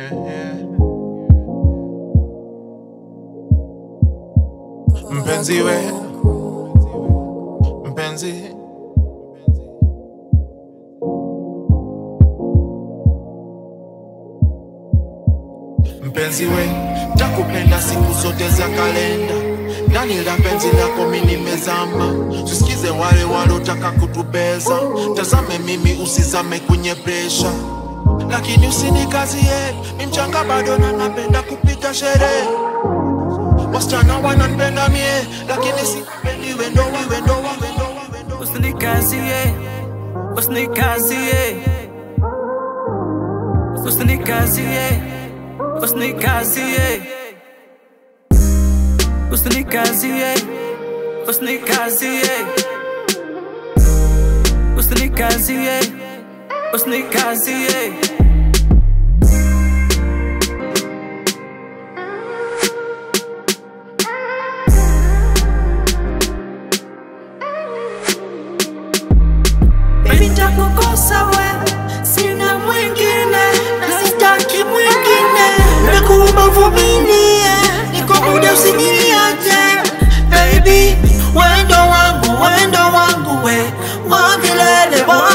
yeah, yeah. Mpenzi we, mpenzi mpenzi we, takupenda siku zote za kalenda ndani la penzi lako mimi nimezama, tusikize wale walotaka kutubeza. Tazame mimi, usizame kwenye presha, lakini usinikazie mi mchanga bado na napenda kupiga sherehe. Wasichana wananipenda mie, lakini sipendi wendo wa wendo wa wendo wa wendo wa Usinikazie, usinikazie, usinikazie, usinikazie, usinikazie, usinikazie, usinikazie, usinikazie. Baby nitakukosa we, sina mwingine na sitaki mwingine, nakuomba vumilie, niko muda usiniache baby, wendo wangu wendo wangu we wa milele wa